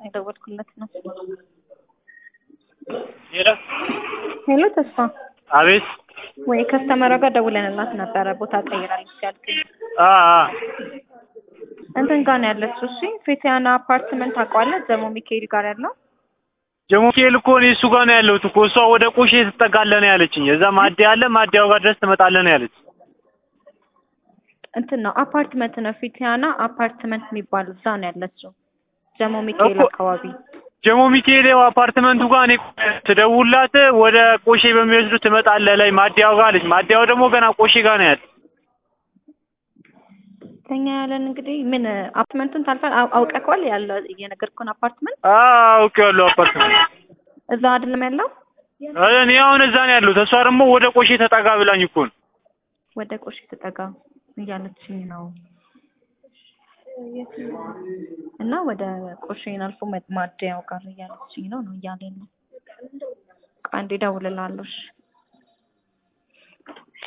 የደወልኩለት ነው። ሄሎ ሄሎ ተስፋ አቤት ወይ ከስተመሯ ጋር ደውለንላት ነበረ ቦታ ቀይራለች ያልከኝ አ አ እንትን ጋር ነው ያለችው። እሺ ፌቲያና አፓርትመንት ታውቀዋለህ? ጀሞ ሚካኤል ጋር ያለው ጀሞ ሚካኤል እኮ እኔ እሱ ጋር ነው ያለሁት እኮ እሷ ወደ ቆሼ ትጠጋለህ ነው ያለችኝ። እዛ ማደያ አለ ማደያው ጋር ድረስ ትመጣለህ ነው ያለች። እንትን ነው አፓርትመንት ነው ፌቲያና አፓርትመንት የሚባል እዛ ነው ያለችው። ጀሞ ሚካኤል እኮ- አካባቢ ጀሞ ሚካኤል ያው አፓርትመንቱ ጋር እኔ ትደውላት ወደ ቆሼ በሚወስዱ ትመጣለህ ላይ ማደያው ጋር አለች። ማደያው ደግሞ ገና ቆሼ ጋር ነው ያለ። ከኛ ያለን እንግዲህ ምን አፓርትመንቱን ታልፋል አውቀከዋል ያለው እየነገርኩህን አፓርትመንት አ አውቄዋለሁ አፓርትመንት እዛ አይደለም ያለው እኔ አሁን እዛ ነው ያለሁት። እሷ ደግሞ ወደ ቆሼ ተጠጋ ብላኝ እኮ ነው። ወደ ቆሼ ተጠጋ እያለችኝ ነው እና ወደ ቆሼን አልፎ ማደያው ጋር እያለችኝ ነው ነው እያለኝ ነው። ቆይ አንዴ እደውልልሃለሁ እሺ